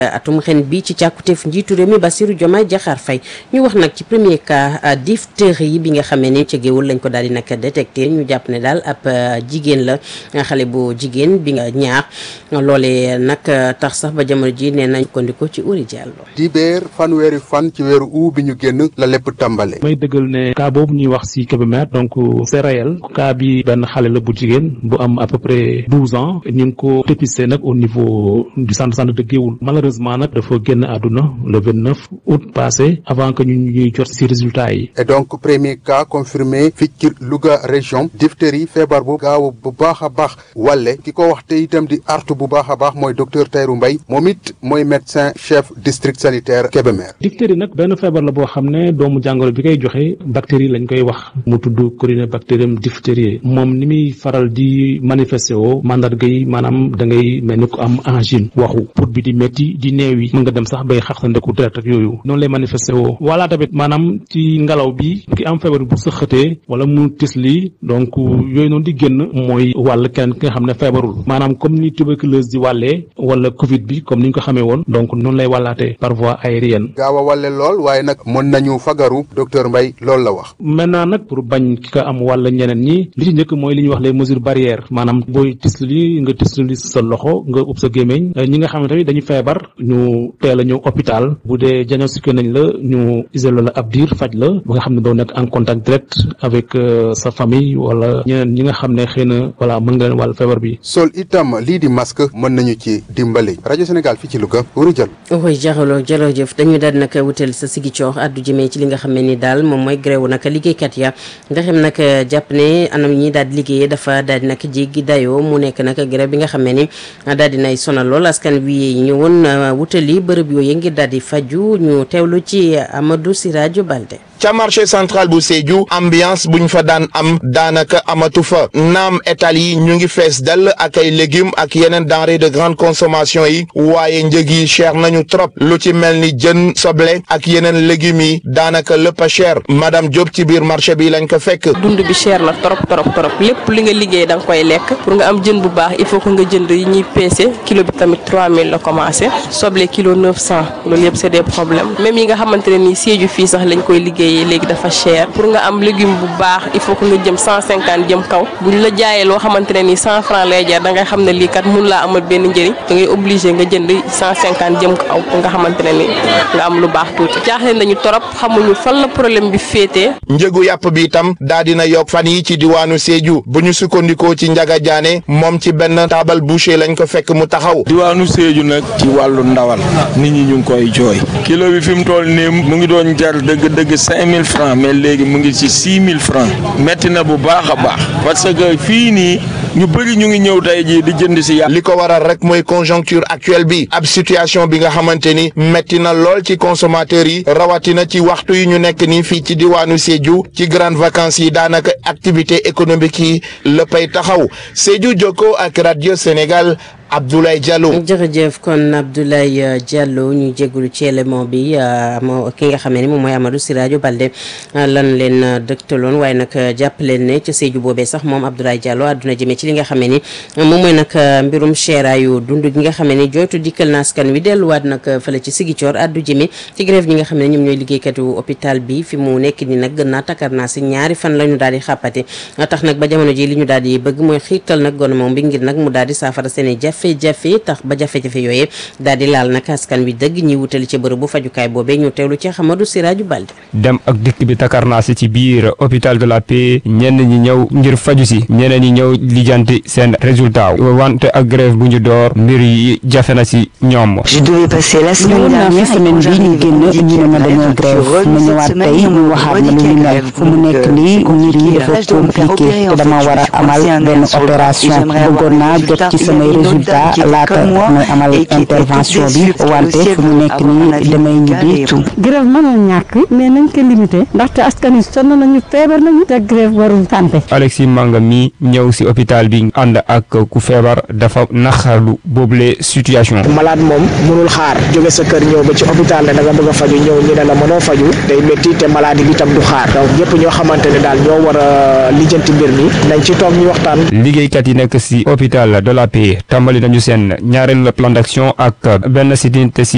atum ren bi ci càkkuteef njiitu réew mi Bassirou Diomaye Diakhar Faye ñu wax nag ci premier cas diphtérie bi nga xamee ne ca géewul lañ ko daal di nag détecté ñu jàpp ne daal ab jigéen la xale bu jigéen bi nga ñaar loolee nag tax sax ba jamono ji nee nañ kondiko ci Uri Diallo dibeer fanweeri fan ci weeru uu bi ñu génn la lépp tàmbale may dëggal ne cas boobu ñuy wax ci Kébémer donc c'est réel cas bi benn xale la bu jigéen bu am à peu près douze ans ñu ngi ko dépisté nag au niveau du centre santé de Géoul malheureusement nag dafa génn àdduna le vingt neuf août passé avant que ñu ñuy jot ci résultats yi. et donc premier cas confirmé fii ci Louga région diphtérie feebar bu gaaw bu baax a baax wàlle ki ko wax te itam di artu bu baax a baax mooy docteur Tayrou Mbaye moom it mooy médecin chef district sanitaire Kébémer. diphtérie nag benn feebar la boo xam ne doomu jàngoro bi koy joxe bactérie lañ koy wax mu tudd Corynebacterium diphtheriae moom ni muy faral di manifesté woo mandarga yi maanaam da ngay mel ni ko am angine waxu put bi di métti di néew yi mën nga dem sax bay xaxtandeku deret ak yooyu noonu lay manifesté woo wala tamit maanaam ci ngelaw bi ki am feebar bu sëxatee wala mu tisli donc yooyu noonu di génn mooy wàll kenn ki nga xam ne feebarul maanaam comme ni tuberculose di wàllee wala covid bi comme ni ñu ko xamee woon donc noonu lay wàllaatee par voie aérienne gaaw a wàlle lool waaye nag mën nañu fagaru docteur Mbaye loolu la wax. maintenant nag pour bañ ki ko am wàll ñeneen ñi li ci njëkk mooy li ñuy wax les mesures barrières maanaam booy tisli nga tisli sa loxo nga ub sa gémmiñ ñi nga xam ne tamit dañu feebar ñu teel a ñëw hôpital bu dee diagnostiqué nañ la ñu isolé la ab diir faj la ba nga xam ne doo nekk en contact direct avec sa famille wala ñeneen ñi nga xam ne xëy na voilà mën nga leen wàll feebar bi. sol itam lii di masque mën nañu ci dimbali rajo Sénégal fii ci Louga Wuri Diallo. oui jaxaloo jërëjëf dañuy daal nag wutal sa sigi coox addu jëmee ci li nga xam ne ni daal moom mooy gréewu nag liggéeykat ya nga xam nag jàpp ne anam ñi daal di liggéeyee dafa daal di nag jéggi dayoo mu nekk nag grève bi nga xam ne ni daal di nay sonal lool askan wi ñëwoon wutali bërëb yooyu ngir daal di faju ñu teewlu ci Amadou Siradio Balde. ca marché central bu Sédhiou ambiance buñ fa daan am daanaka amatu fa naam étal yi ñu ngi fees dell ak ay légumes ak yeneen denrées de grande consommation yi waaye njëg yi cher nañu trop lu ci mel ni jën soble ak yeneen légumes yi daanaka lépp a cher madame Diop ci biir marché bi lañ ko fekk. dund bi cher na trop trop trop lépp li nga liggéey da nga koy lekk pour nga am jën bu baax il faut que nga jënd yi ñuy peese kilo bi tamit 3000 la commencé soble kilo 900 loolu yëpp c'est des problèmes même yi nga xamante ne nii Sédhiou fii sax lañ koy liggéey léegi dafa cher pour nga am légume bu baax il faut que nga jëm cent cinquante jëm kaw bu ñu la jaayee loo xamante ne nii cent franc lay jar da ngay xam ne lii kat mun laa amal benn njëriñ da ngay obligé nga jënd cent cinquante jëm kaw pour nga xamante ne nii nga am lu baax tuuti jaaxle nañu torop xamuñu fan la problème bi féetee. njëgu yàpp bi itam daa dina yokk fan yi ci diwaanu Sédhiou bu ñu sukkandikoo ci Njaga Jaane moom ci benn taabal boucher lañ ko fekk mu taxaw. diwaanu Sédhiou nag ci wàllu ndawal nit ñi ñu ngi koy jooy kilo bi fi mu toll nii mu ngi doon jar dëgg-dëgg cinq mille francs mais léegi mu ngi ci six mille francs metti na bu baax a baax parce que fii nii ñu bëri ñu ngi ñëw tey jii di jënd si yàpp li ko waral rek mooy conjoncture actuelle bi ab situation bi nga xamante ni metti na lool ci consommateurs yi rawatina ci waxtu yi ñu nekk nii fii ci diwaanu Sédhiou ci grandes vacances yi daanaka activité économique yi léppay taxaw Sédhiou Jokko ak radio Sénégal Abdoulaye Diallo. jërëjëf kon Abdoulaye Diallo ñu jégalu ci élément bi moo ki nga xam ne moom mooy Amadou Siradio Balde lan leen dëgtaloon waaye nag jàpp leen ne ca Sédhiou boobee sax moom Abdoulaye Diallo àdduna jëmee ci li nga xam ne ni moom mooy nag mbirum seeraayu dund gi nga xam ne ni jooytu dikkal na askan wi delluwaat nag fële ci Sigicoor àddu jëmee ci grève ñi nga xam ne ñoom ñooy liggéeykatu hôpital bi fi mu nekk ni nag gën naa takkar naa si ñaari fan la ñu daal di xàppate tax nag ba jamono ji li ñu daal di bëgg mooy xiirtal nag gouvernement bi ngir nag mu daal di saafara seen jafe-jafe tax ba jafe-jafe yooyee daal di laal nag askan wi dëgg ñi wutali ci bërëb bu fajukaay boobee ñu teewlu ci Xamadou Siraju Balde dem ak dikk bi takarnaasi ci biir hôpital de la Paix ñenn ñi ñëw ngir faju si ñeneen ñi ñëw lijanti seen résultat wante ak grève bu ñu door mbir yi jafe na si ñoom ñëwoon naa fi semaine bi ñu génn ñu ne ma dañoo grève ma ñëwaat tey ñu waxaat ma lu ni mel fu mu nekk nii mbir yi dafa compliqué te dama war a amal benn opération bëggoon naa jot ci samay résultat laata may amal intervention bi wante fu mu nekk nii damay ñibbi grève mënul ñàkk mais nañ ko limité ndaxte askan wi sonn nañu feebar nañu te grève warul tàmpe Alexis Manga mi ñëw si hôpital bi ànd ak ku feebar dafa naxarlu boobule situation malade moom mënul xaar jóge sa kër ñëw ba ci hôpital ne da nga bëgg a faju ñëw ñu ne la mënoo faju day métti te maladie bi tam du xaar donc ñëpp ñoo xamante ne daal ñoo war a lijjanti mbir mi nañ ci toog ñu waxtaan liggéeykat yi nekk si hôpital de la Paix tàmbali nañu seen ñaareelu plan d'action ak benn sit-in te si